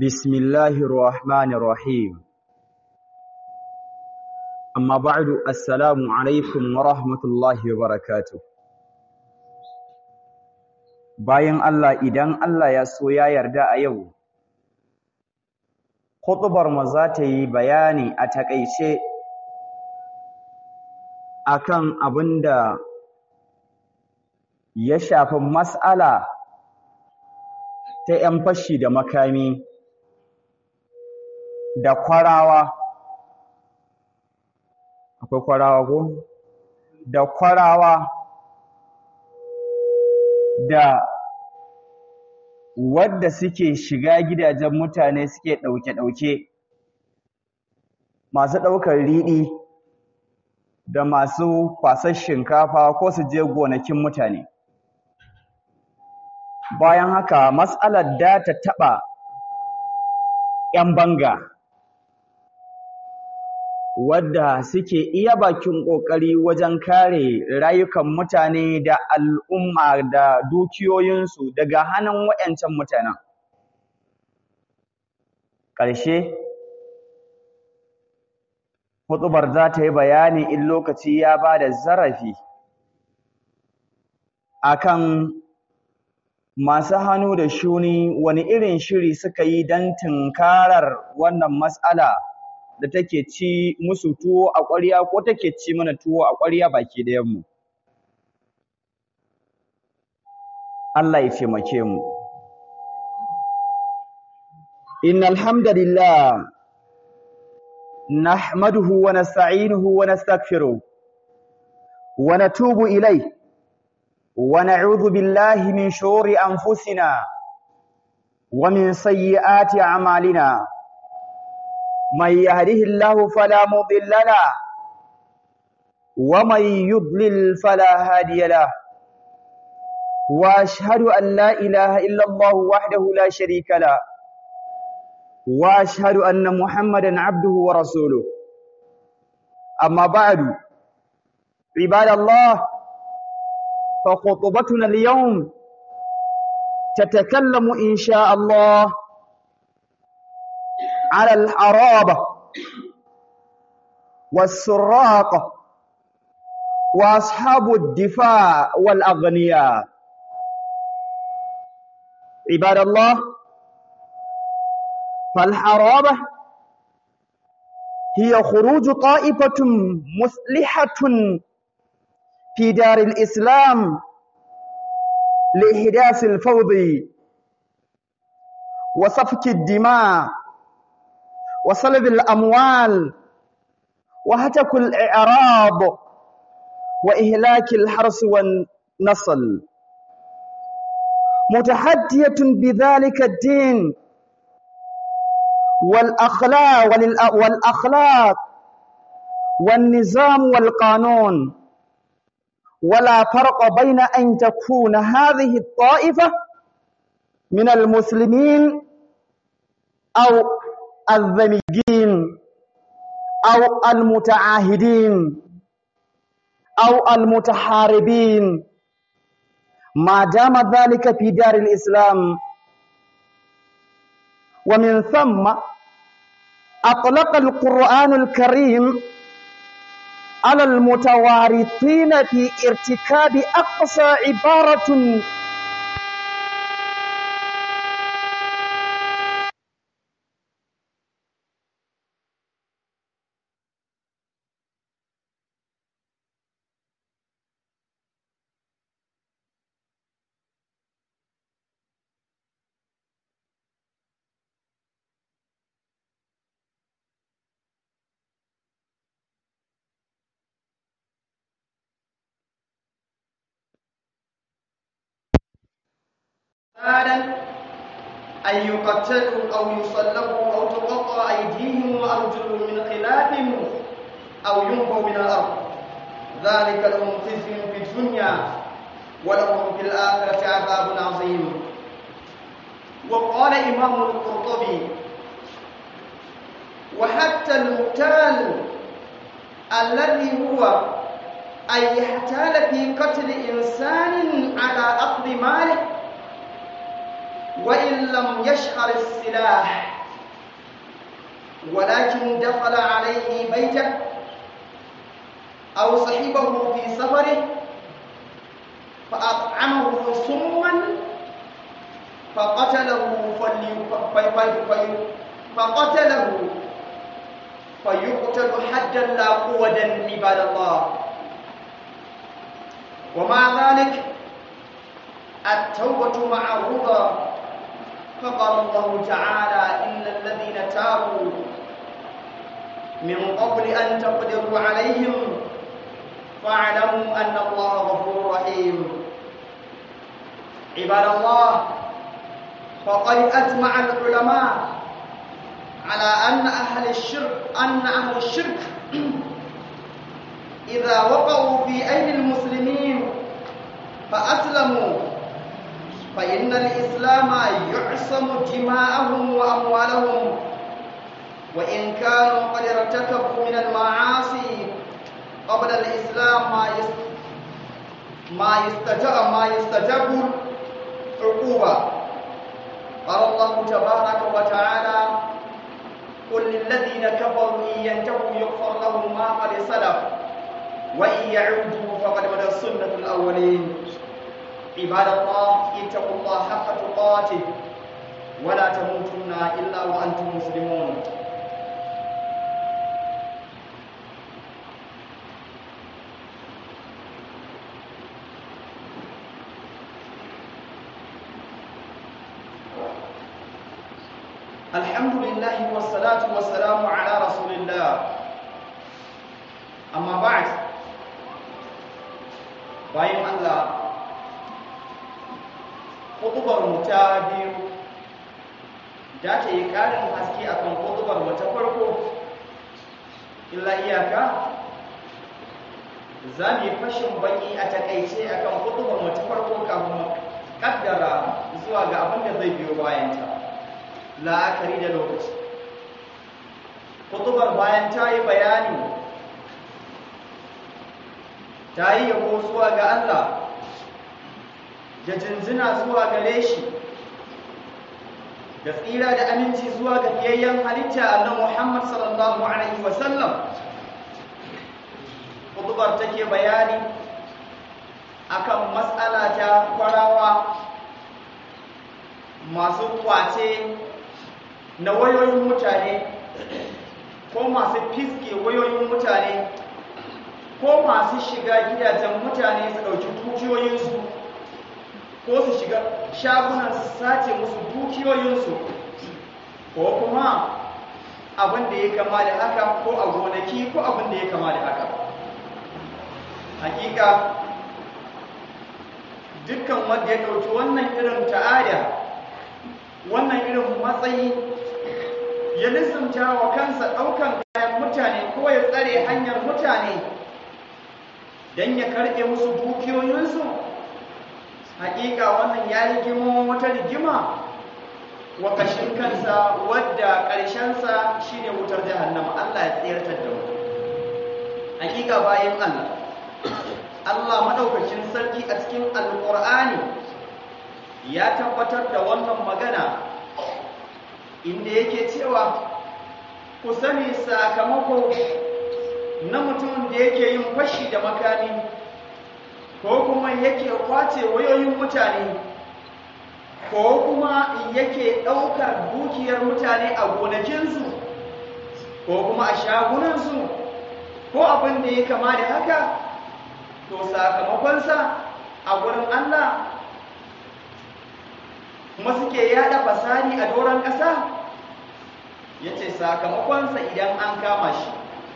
بسم الله الرحمن الرحيم أما بعد السلام عليكم ورحمة الله وبركاته bayan Allah idan Allah ya so ya yarda a yau khutbar mu za ta yi bayani a takaice akan abinda ya shafi mas'ala ta 'yan fashi da makami da kwarawa akwai kwarawa ko da kwarawa da wadda suke shiga gidajen mutane suke ɗauke-ɗauke masu ɗaukar riɗi da masu kwasar shinkafa ko su je gonakin mutane bayan haka matsalar da ta taɓa 'yan banga wadda suke iya bakin ƙoƙari wajen kare rayukan mutane da al'umma da dukiyoyinsu daga hannun waɗancan mutanen. Ƙarshe, huɗubar za ta yi bayani in lokaci ya ba da zarafi akan masu hannu da shuni wani irin shiri suka yi don tunkarar wannan matsala. da take ci musu tuwo a ƙwarya ko take ci mana tuwo a ƙwarya baki ɗayanmu. Allah ya taimake mu. Innal hamdalillah nahmaduhu wa nasta'inuhu wa nastaghfiruh wa natubu ilayh wa na'udhu billahi min shururi anfusina wa min sayyiati a'malina. من يهده الله فلا مضل له ومن يضلل فلا هادي له واشهد ان لا اله الا الله وحده لا شريك له واشهد ان محمدا عبده ورسوله اما بعد عباد الله فخطبتنا اليوم تتكلم ان شاء الله على الحرابة والسراق وأصحاب الدفاع والأغنياء عباد الله فالحرابة هي خروج طائفة مسلحة في دار الإسلام لإحداث الفوض وسفك الدماء وصلب الأموال وهتك الإعراض وإهلاك الحرس والنصل متحدية بذلك الدين والأخلاق والأخلاق والنظام والقانون ولا فرق بين أن تكون هذه الطائفة من المسلمين أو الذميين أو المتعاهدين أو المتحاربين ما دام ذلك في دار الإسلام ومن ثم أطلق القرآن الكريم على المتوارثين في ارتكاب أقصى عبارة حالا أن يقتلوا أو يصلبوا أو تقطع أيديهم وأرجلهم من خلاف أو ينفوا من الأرض ذلك لهم خزي في الدنيا ولهم في الآخرة عذاب عظيم وقال إمام القرطبي وحتى المقتال الذي هو أن يحتال في قتل إنسان على أخذ ماله وإن لم يشعر السلاح ولكن دخل عليه بيته أو صحبه في سفره فأطعمه سما فقتله فقتله فيقتل حدا لا قوة عباد الله ومع ذلك التوبة معروضة فقال الله تعالى إن الذين تابوا من قبل أن تقدروا عليهم فاعلموا أن الله غفور رحيم عباد الله فقد أجمع العلماء على أن أهل الشرك أن أهل الشرك إذا وقعوا في أيدي المسلمين فأسلموا فإن الإسلام يعصم دماءهم وأموالهم وإن كانوا قد ارتكبوا من المعاصي قبل الإسلام ما ما يستجاب ما يستجاب عقوبة قال الله تبارك وتعالى قل للذين كفروا إن ينتهوا يغفر لهم ما قد سلف وإن يعودوا فقد بدأ السنة الأولين عباد الله اتقوا الله حق تقاته ولا تموتن إلا وأنتم مسلمون الحمد لله والصلاة والسلام على رسول الله أما بعد bayan Allah kutubar mu ta biyu da ta yi ƙarin haske akan kutubar mu ta farko illa iyaka za mu yi fashin baki a takaice akan kutubar mu ta farko kafin mu kaddara zuwa ga abin da zai biyo bayanta la'akari da lokaci kutubar bayan ta yi bayani ta yi yabo zuwa ga Allah da jinjina zuwa gare shi da tsira da aminci zuwa ga fiyayyen halitta annabi Muhammad sallallahu alaihi wasallam kutubar take bayani akan matsala ta kwarawa masu kwace na wayoyin mutane ko masu fiske wayoyin mutane ko masu shiga gidajen mutane su ɗauki dukiyoyinsu ko su shiga shagunan su sace musu dukiyoyinsu ko kuma abin da ya kama da haka ko a gonaki ko abin da ya kama da haka hakika dukkan wanda ya ɗauki wannan irin ta'ada wannan irin matsayi ya lissanta wa kansa ɗaukan kayan mutane ko ya tsare hanyar mutane don ya karɓe musu dukiyoyinsu hakika wannan ya rigimo wata rigima wa kashin kansa wadda ƙarshensa shine wutar jahannama Allah ya tsayartar da mu hakika bayan Allah Allah madaukakin sarki a cikin alƙur'ani ya tabbatar da wannan magana inda yake cewa ku sani sakamako na mutumin da yake yin fashi da makami ko kuma yake kwace wayoyin mutane ko kuma yake ɗaukar dukiyar mutane a gonakinsu ko kuma a shagunansu ko abin da ya kama da haka to sakamakonsa a gurin Allah kuma suke yada fasari a doron ƙasa ya ce sakamakonsa idan an kama shi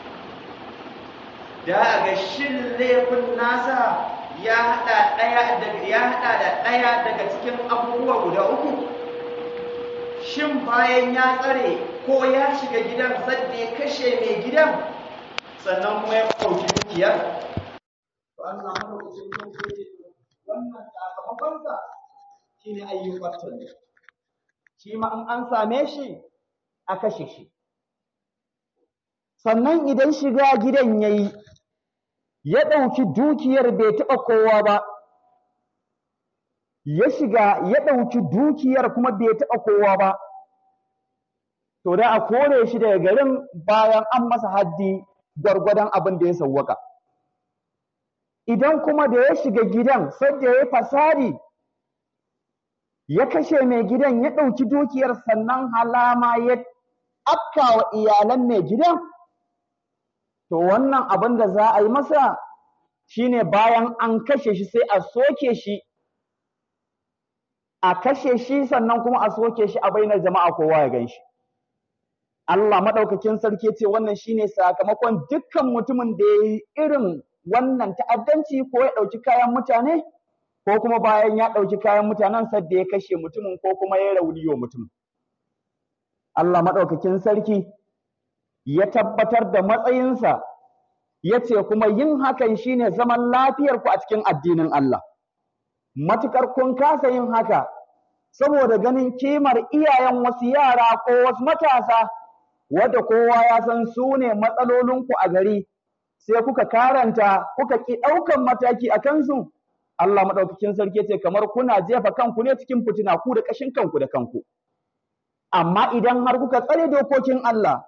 da a ga shin laifin nasa ya hada daya daga ya hada da daya daga cikin abubuwa guda uku shin bayan ya tsare ko ya shiga gidan sadda ya kashe mai gidan sannan kuma ya kauci dukiyar to an samu lokacin da wannan sakamakon sa shine ayyukan tanne shi ma in an same shi a kashe shi sannan idan shiga gidan yayi ya ɗauki dukiyar bai taɓa kowa ba ya shiga ya ɗauki dukiyar kuma bai taɓa kowa ba to da a kore shi daga garin bayan an masa haddi gwargwadon abin da ya sawwaka idan kuma da ya shiga gidan sai da ya fasadi ya kashe mai gidan ya ɗauki dukiyar sannan halama ya afkawa iyalan mai gidan to wannan abin da za a yi masa shine bayan an kashe shi sai a soke shi a kashe shi sannan kuma a soke shi a bainar jama'a kowa ya gan shi Allah maɗaukakin sarki ce wannan shine sakamakon dukkan mutumin da ya yi irin wannan ta'addanci ko ya ɗauki kayan mutane ko kuma bayan ya ɗauki kayan mutanen sadda ya kashe mutumin ko kuma ya rauni wa mutum. Allah maɗaukakin sarki ya tabbatar da matsayinsa ya ce kuma yin hakan shine zaman lafiyarku a cikin addinin Allah. Matukar kun kasa yin haka saboda ganin kimar iyayen wasu yara ko wasu matasa wadda kowa ya san su ne matsalolinku a gari sai kuka karanta kuka ki ɗaukan mataki a kansu Allah maɗaukakin sarki ce kamar kuna jefa kanku ne cikin fitina ku da ƙashin kanku da kanku amma idan har kuka tsare dokokin Allah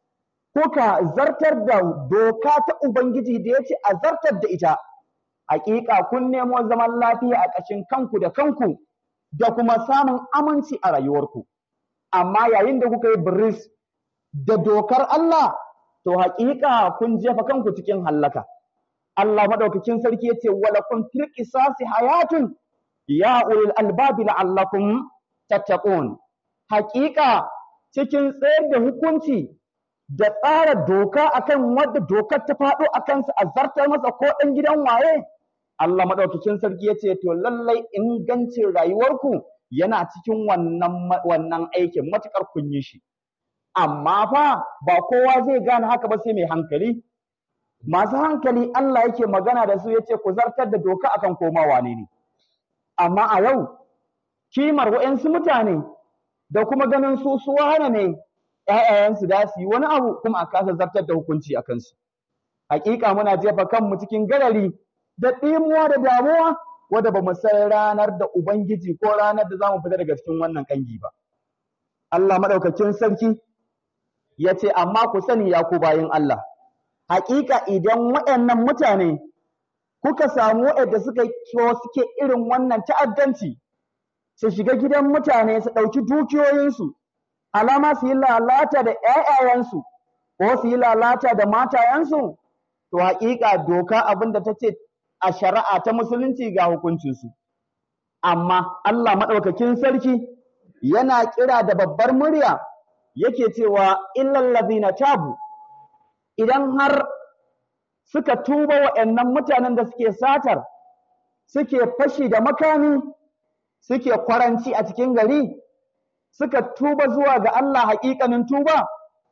kuka zartar da doka ta Ubangiji da ya ce a zartar da ita hakika kun nemo zaman lafiya a ƙashin kanku da kanku da kuma samun aminci a rayuwarku amma yayin da kuka yi biris da dokar Allah to haƙiƙa kun jefa kanku cikin hallaka Allah madaukakin sarki yace wala kun fil qisasi hayatun ya ulil albabi la'allakum tattaqun haƙiƙa cikin tsayar da hukunci da tsara doka akan wadda dokar ta faɗo a kansa a zartar masa ko ɗan gidan waye Allah madaukakin sarki yace to lallai ingancin rayuwarku yana cikin wannan wannan aikin matukar kun yi shi amma fa ba kowa zai gane haka ba sai mai hankali masu hankali Allah yake magana da su yace ku zartar da doka akan koma wane ne amma a yau kimar wa'yansu mutane da kuma ganin su su wane ne ƴaƴayensu da su yi wani abu kuma a kasa zartar da hukunci a kansu hakika muna jefa kanmu cikin garari da ɗimuwa da damuwa wadda ba mu san ranar da ubangiji ko ranar da za mu fita daga cikin wannan kangi ba Allah madaukakin sarki ya ce amma ku sani ya ku bayin Allah haƙiƙa idan waɗannan mutane kuka samu waɗanda suka suke irin wannan ta'addanci su shiga gidan mutane su ɗauki dukiyoyinsu alama su yi lalata da ƴaƴayensu ko su yi lalata da matayensu to haƙiƙa doka abin da ta ce a shari'a ta musulunci ga hukuncinsu amma Allah maɗaukakin sarki yana kira da babbar murya yake cewa illal ladina tabu idan har suka tuba wa'annan mutanen da suke satar suke fashi da makami suke kwaranci a cikin gari suka tuba zuwa ga Allah haƙiƙanin tuba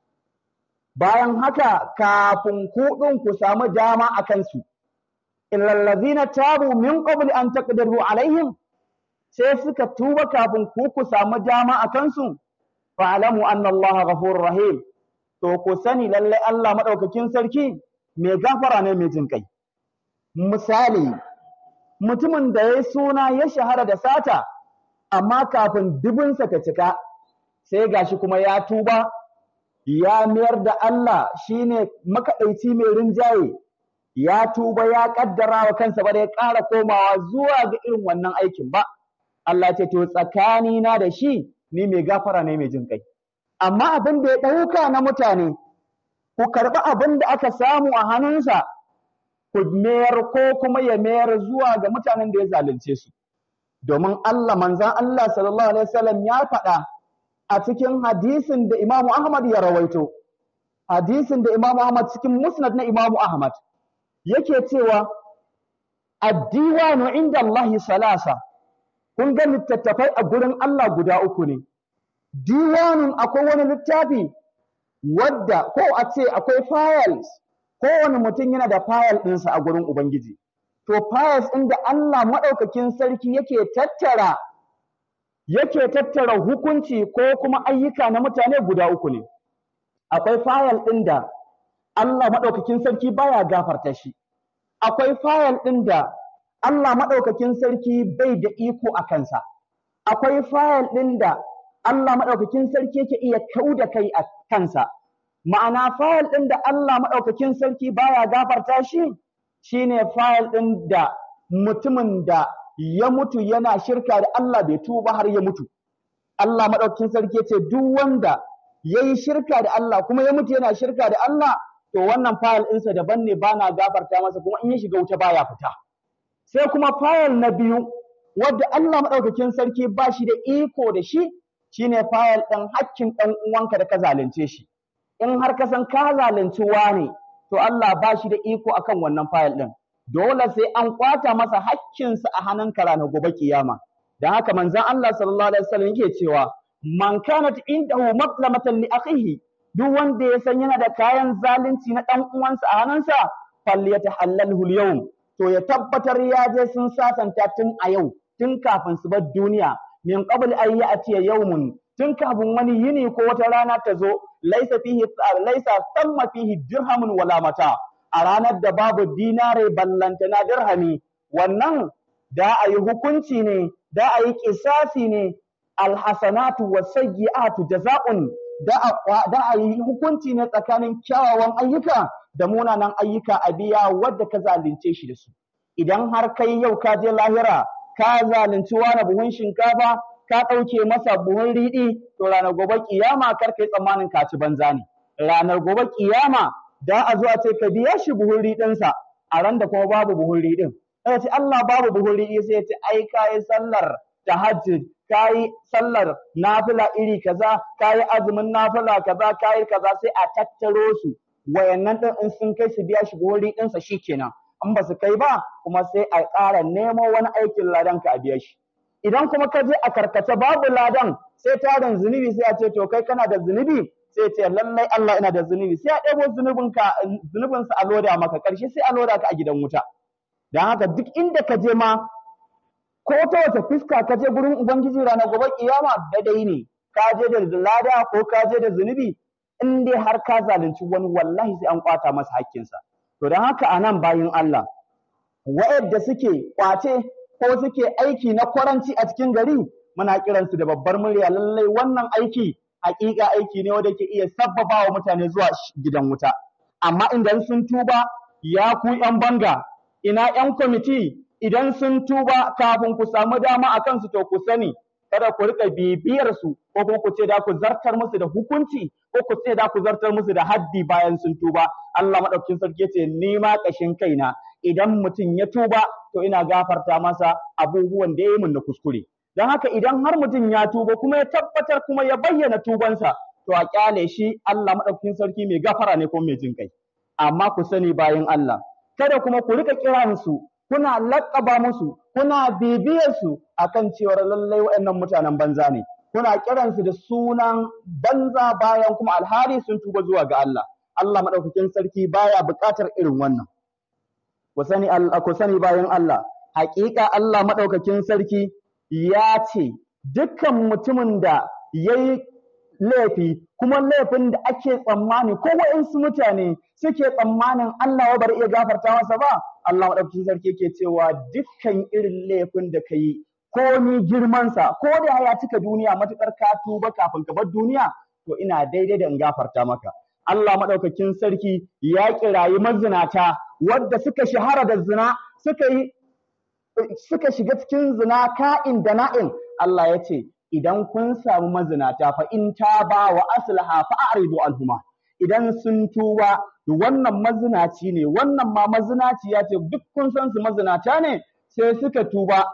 bayan haka kafin kuɗin ku samu dama a kansu illal ladina tabu min qabli an taqdiru alaihim sai suka tuba kafin ku ku samu dama a kansu fa'alamu anna Allah ghafurur rahim to ku sani lalle Allah madaukakin sarki mai gafara ne mai jin kai misali mutumin da ya suna ya shahara da sata amma kafin dubinsa ta cika sai gashi kuma ya tuba ya mayar da Allah shine makaɗaici mai rinjaye ya tuba ya kaddara wa kansa ba da ya ƙara komawa zuwa ga irin wannan aikin ba Allah ce to tsakanina da shi ni mai gafara ne mai jin kai amma abin da ya ɗauka na mutane ku karɓi abin da aka samu a hannunsa ku mayar ko kuma ya mayar zuwa ga mutanen da ya zalunce su domin Allah manzan Allah sallallahu alaihi wasallam ya faɗa a cikin hadisin da Imam Ahmad ya rawaito hadisin da Imam Ahmad cikin musnad na Imam Ahmad yake cewa ad-diwanu inda Allah salasa kun ga littattafai a gurin Allah guda uku ne diwanun akwai wani littafi wadda ko a ce akwai files kowane mutum yana da file ɗinsa a gurin Ubangiji to files ɗin da Allah maɗaukakin sarki yake tattara yake tattara hukunci ko kuma ayyuka na mutane guda uku ne akwai file ɗin da Allah maɗaukakin sarki baya gafarta shi akwai file ɗin da Allah maɗaukakin sarki bai da iko a kansa akwai fayil ɗin da Allah maɗaukakin sarki yake iya kau da kai a kansa ma'ana fayil ɗin da Allah maɗaukakin sarki baya gafarta shi shine fayil ɗin da mutumin da ya mutu yana shirka da Allah bai tuba har ya mutu Allah maɗaukakin sarki ce duk wanda ya yi shirka da Allah kuma ya mutu yana shirka da Allah to wannan fayil ɗinsa daban ne ba na gafarta masa kuma in ya shiga wuta baya fita sai kuma fayil na biyu wadda Allah maɗaukakin sarki ba shi da iko da shi shine fayil ɗin hakkin ɗan uwanka da ka zalunce shi in har ka san ka zalunci wane to Allah ba shi da iko akan wannan fayil ɗin dole sai an kwata masa hakkinsa a hannunka ranar gobe kiyama dan haka manzon Allah sallallahu alaihi wasallam yake cewa man kanat indahu matlamatan li akhihi duk wanda ya san yana da kayan zalunci na dan uwansa a hannunsa falyatahallalhu al-yawm to ya tabbatar ya je sun sasanta tun a yau tun kafin su bar duniya min qabl an ya'tiya yawmun tun kafin wani yini ko wata rana ta zo laisa fihi laisa thamma fihi dirhamun wala mata a ranar da babu dinare ballantana dirhami wannan da a yi hukunci ne da a yi kisasi ne alhasanatu wasayyi'atu jaza'un da a da a yi hukunci ne tsakanin kyawawan ayyuka da munanan ayyuka a biya wadda ka zalunce shi da su idan har kai yau ka je lahira ka zalunci wani buhun shinkafa ka ɗauke masa buhun riɗi to ranar gobe kiyama kar kai tsammanin ka ci banza ne ranar gobe kiyama da a zo a ce ka biya shi buhun riɗinsa a ran da kuma babu buhun riɗin sai ce Allah babu buhun riɗi sai ya ce ai kayi sallar tahajjud kayi sallar nafila iri kaza kayi azumin nafila kaza kayi kaza sai a tattaro su wayannan din in sun kai su biya shi buhun riɗinsa shikenan in ba su kai ba kuma sai a ƙara nemo wani aikin ladan ka a biya shi idan kuma ka je a karkace babu ladan sai tarin zunubi sai a ce to kai kana da zunubi sai ce lallai Allah ina da zunubi sai a ɗebo zunubinka zunubinsa a loda maka ƙarshe sai a loda ka a gidan wuta don haka duk inda ka je ma ko ta wace fuska ka je gurin ubangiji ranar gobe kiyama daidai ne ka je da lada ko ka je da zunubi in dai har ka zalunci wani wallahi sai an kwata masa hakkinsa to don haka a nan bayin Allah wa'yanda suke kwace ko suke aiki na kwaranci a cikin gari muna kiransu da babbar murya lallai wannan aiki hakika aiki ne wanda ke iya sabbaba wa mutane zuwa gidan wuta amma idan sun tuba ya ku yan banga ina yan kwamiti idan sun tuba kafin ku samu dama a kansu to ku sani kada ku rika bibiyar su ko kuma ku ce da ku zartar musu da hukunci ko ku ce da ku zartar musu da haddi bayan sun tuba Allah madaukakin sarki yace ni ma kashin kaina idan mutum ya tuba to ina gafarta masa abubuwan da ya yi mun na kuskure don haka idan har mutum ya tuba kuma ya tabbatar kuma ya bayyana tubansa to a kyale shi Allah madaukakin sarki mai gafara ne ko mai jin kai amma ku sani bayan Allah kada kuma ku rika kiransu kuna laƙaba musu kuna bibiyar su akan cewar lallai waɗannan mutanen banza ne kuna kiransu da sunan banza bayan kuma alhari sun tuba zuwa ga Allah Allah madaukakin sarki baya buƙatar irin wannan ku sani ku sani bayan Allah haƙiƙa Allah madaukakin sarki ya ce dukkan mutumin da ya yi laifi kuma laifin da ake tsammani ko waɗansu mutane suke tsammanin Allah ya bari iya gafarta masa ba Allah maɗaukakin sarki yake cewa dukkan irin laifin da ka yi ko ni girmansa ko da ya cika duniya matuƙar ka tuba kafin ka bar duniya to ina daidai da in gafarta maka Allah maɗaukakin sarki ya kirayi mazinata wadda suka shahara da zina suka yi suka shiga cikin zina ka'in da na'in Allah ya ce idan kun samu mazinata fa in ba wa aslaha fa a'ridu anhuma idan sun tuba wannan mazinaci ne wannan ma mazinaci ya ce duk kun san su mazinata ne sai suka tuba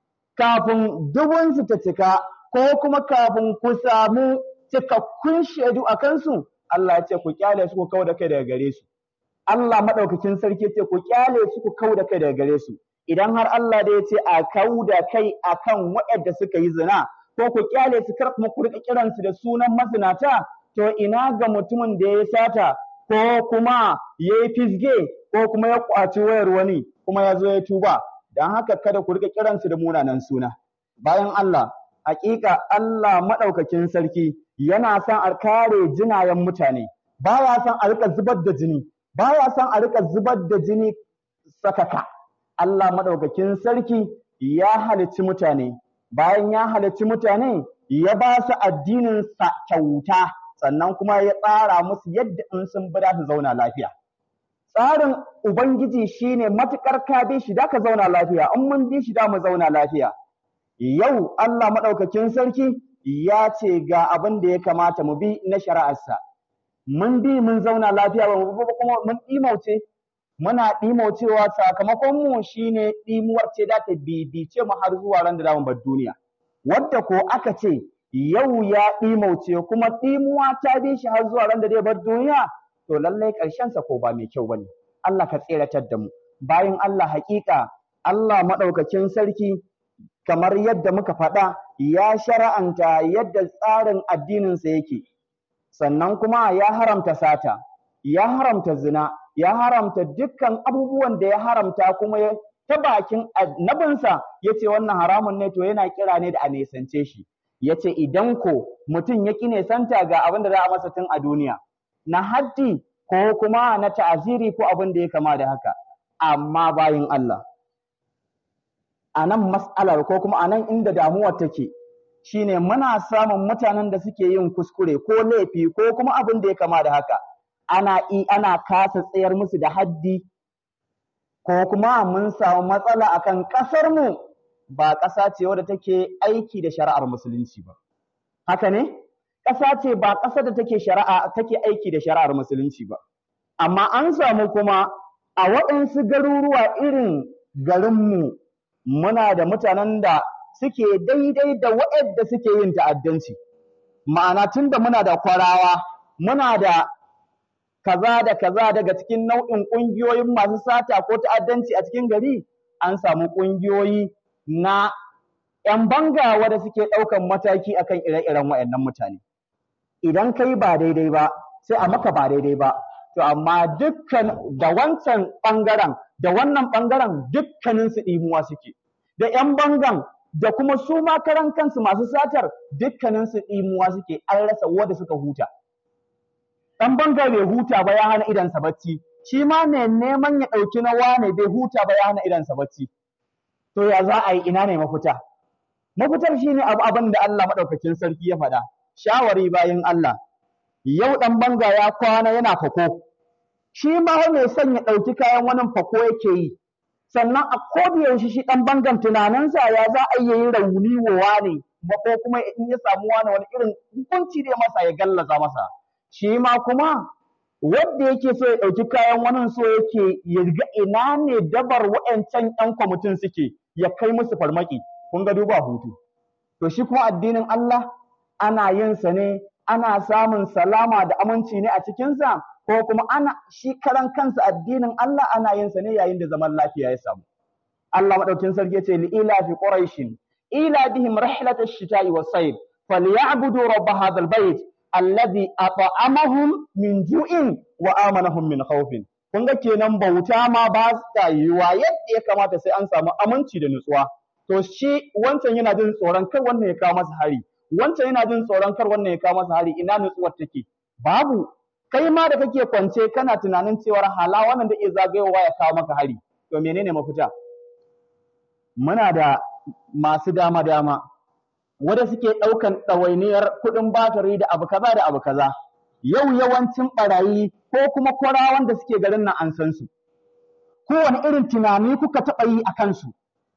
kafin dubun su ta cika ko kuma kafin ku samu cikakkun shaidu a kansu Allah ya ce ku kyale su ku kau da kai daga gare su Allah madaukakin sarki ya ce ku kyale su ku kau da kai daga gare su idan har Allah da ya ce a kau da kai akan waɗanda suka yi zina ko ku kyale su kar kuma ku rika kiransu da sunan mazinata to ina ga mutumin da ya sata ko kuma ya yi fisge ko kuma ya kwaci wayar wani kuma ya zo ya tuba don haka kada ku rika kiransu da munanan suna bayan Allah hakika Allah madaukakin sarki yana son a kare jinayen mutane baya son a rika zubar da jini baya son a rika zubar da jini sakaka Allah madaukakin sarki ya halicci mutane bayan ya halicci mutane ya ba su addinin sa kyauta sannan kuma ya tsara musu yadda in sun bi su zauna lafiya tsarin ubangiji shine matukar ka bi shi da ka zauna lafiya in mun bi shi da mu zauna lafiya yau Allah madaukakin sarki ya ce ga abin da ya kamata mu bi na shari'arsa mun bi mun zauna lafiya ba mu kuma mun ɗimauce muna ɗimaucewa sakamakon mu shine ɗimuwar ce da ta bibice mu har zuwa ran da zamu bar duniya wadda ko aka ce yau ya ɗimauce kuma ɗimuwa ta bi shi har zuwa ran da zai bar duniya to lallai ƙarshen sa ko ba mai kyau bane Allah ka tseratar da mu bayan Allah haƙiƙa Allah madaukakin sarki kamar yadda muka faɗa ya shara'anta yadda tsarin addininsa yake sannan kuma ya haramta sata ya haramta zina ya haramta dukkan abubuwan da ya haramta kuma ya ta bakin annabinsa ya ce wannan haramun ne to yana kira ne da a nesance shi ya ce idan ko mutum ya ƙi nesanta ga abin da za a masa tun a duniya na haddi ko kuma na ta'aziri ko abin da ya kama da haka amma bayin Allah a nan mas'alar ko kuma a nan inda damuwar take shine muna samun mutanen da suke yin kuskure ko laifi ko kuma abin da ya kama da haka ana i ana kasa tsayar musu da haddi ko kuma mun samu matsala akan ƙasar mu ba ƙasa ce wadda take aiki da shari'ar musulunci ba haka ne ƙasa ce ba ƙasar da take shari'a take aiki da shari'ar musulunci ba amma an samu kuma a waɗansu garuruwa irin garinmu muna da mutanen da suke daidai da waɗanda suke yin ta'addanci ma'ana tunda muna da kwarawa muna da kaza da kaza daga cikin nau'in ƙungiyoyin masu sata ko ta'addanci a cikin gari an samu ƙungiyoyi na ‘yan banga wanda suke ɗaukan mataki akan ire-iren waɗannan mutane idan kai ba daidai ba sai a maka ba daidai ba to amma dukkan da wancan ɓangaren da wannan ɓangaren dukkaninsu ɗimuwa suke da ‘yan bangan da kuma su ma karan kansu masu satar dukkaninsu ɗimuwa suke an rasa wanda suka huta ɗan banga bai huta ba ya hana idansa bacci shi ma mai neman ya ɗauki na wane bai huta ba ya hana idansa bacci to ya za a yi ina ne mafita mafitar shine abu abin da Allah maɗaukakin sarki ya faɗa shawari bayan Allah yau ɗan banga ya kwana yana fako shi ma mai son ya ɗauki kayan wani fako yake yi sannan a yaushe shi ɗan bangan tunaninsa ya za a yi rauni wa wane ko kuma in ya samu wani wani irin hukunci da masa ya gallaza masa shi ma kuma wanda yake so ya ɗauki kayan wani so yake ya ga ina ne dabar wa'ancan ƴan kwamitin suke ya kai musu farmaki kun ga duba hutu to shi kuma addinin Allah ana yin sa ne ana samun salama da aminci ne a cikinsa ko kuma ana shi karan kansa addinin Allah ana yin sa ne yayin da zaman lafiya ya samu Allah madaukin sarki ya ce li ila fi quraishin ila bihim rihlat ash-shita'i was-sayf falyabudu rabb hadha al-bayt alladhi at'amahum min ju'in wa amanahum min khawfin kun ga kenan bauta ma ba ta yiwa yadda ya kamata sai an samu aminci da nutsuwa to shi wancan yana jin tsoron kar wannan ya kawo masa hari wancan yana jin tsoron kar wannan ya kawo masa hari ina nutsuwar take babu kai ma da kake kwance kana tunanin cewar hala wannan da iya zagayowa ya kawo maka hari to menene mafita muna da masu dama dama wanda suke ɗaukan ɗawainiyar kuɗin batari da abu kaza da abu kaza yau yawancin ɓarayi ko kuma kwarawan da suke garin nan an san su kowane irin tunani kuka taɓa yi a kansu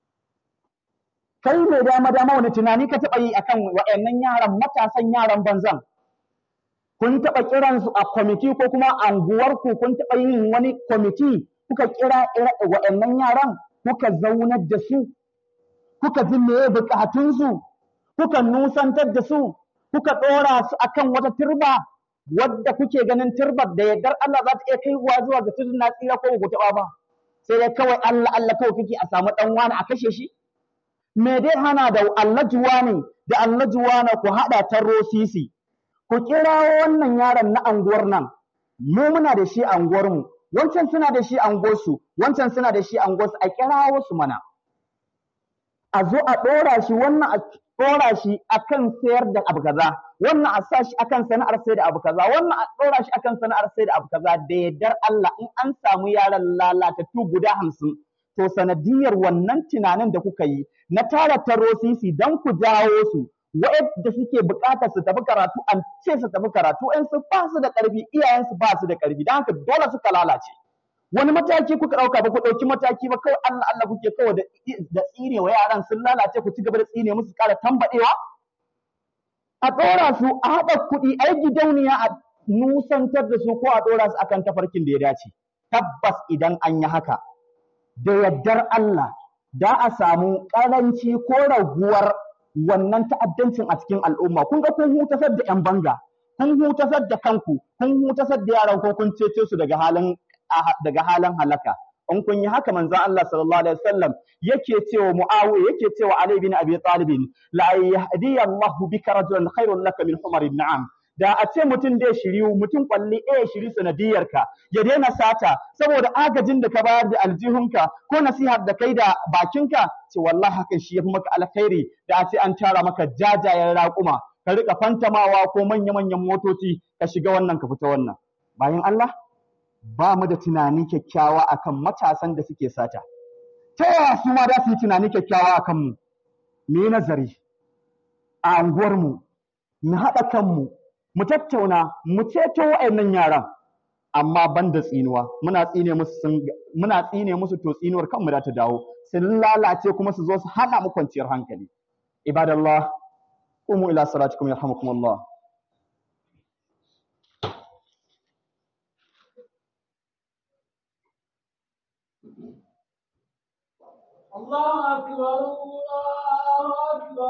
kai mai dama dama wani tunani ka taɓa yi akan waɗannan yaran matasan yaran banzan kun taɓa kiran su a kwamiti ko kuma anguwarku kun taɓa yin wani kwamiti kuka kira waɗannan yaran kuka zaunar da su kuka ji meye buƙatunsu kuka nusantar da su kuka ɗora su akan wata turba wadda kuke ganin turbar da yardar Allah za ta iya kaiwa zuwa ga tudun na tsira ko ku taɓa ba sai dai kawai Allah Allah kawai kake a samu ɗan wani a kashe shi me dai hana da allajuwa ne da allajuwa na ku haɗa tarro sisi ku kirawo wannan yaron na anguwar nan mu muna da shi anguwar mu wancan suna da shi anguwar su wancan suna da shi anguwar su a kirawo su mana a zo a ɗora shi wannan a ɗora shi akan sayar da abu kaza wannan a sa shi akan sana'ar sai da abu kaza wannan a ɗora shi akan sana'ar sai da abu kaza da yardar Allah in an samu yaran lalatattu guda hamsin to sanadiyar wannan tunanin da kuka yi na tara tarosisi don ku jawo su wa'yanda suke buƙatar su tafi karatu an ce su tafi karatu in su ba su da ƙarfi iyayensu ba su da ƙarfi don haka dole suka lalace wani mataki kuka ɗauka ba ku ɗauki mataki ba kawai Allah Allah kuke kawai da da tsine wa yaran sun lalace ku ci gaba da tsine musu ƙara tambaɗewa a ɗora su a haɗa kuɗi a yi gidauniya a nusantar da su ko a ɗora su akan tafarkin da ya dace tabbas idan an yi haka da yardar Allah da a samu ƙaranci ko raguwar wannan ta'addancin a cikin al'umma kun ga kun hutasar da 'yan banga kun hutasar da kanku kun hutasar da yaran ko kun cece su daga halin daga halin halaka in kun yi haka manzon Allah sallallahu alaihi wasallam yake cewa Muawiya yake cewa Ali bin Abi Talib la yahdi Allahu bika rajulan khairun laka min humarin na'am da a ce mutum da shiriyu mutum kwalli ɗaya shiri sanadiyarka ya daina sata saboda agajin da ka bayar da aljihunka ko nasihar da kai da bakinka ce wallahi hakan shi yafi maka alkhairi da a ce an tara maka jajayen raƙuma ka rika fantamawa ko manya-manyan motoci ka shiga wannan ka fita wannan bayan Allah ba mu da tunani kyakkyawa akan matasan da suke sata ta yaya su ma za su yi tunani kyakkyawa akan mu mu yi nazari a anguwarmu mu haɗa kanmu mu tattauna mu ceto wa'annan yaran amma ban da tsinuwa muna tsine musu muna tsine musu to tsinuwar kanmu da ta dawo sun lalace kuma su zo su hana mu kwanciyar hankali ibadallah qumu ila salatikum yarhamukumullah الله أكبر الله أكبر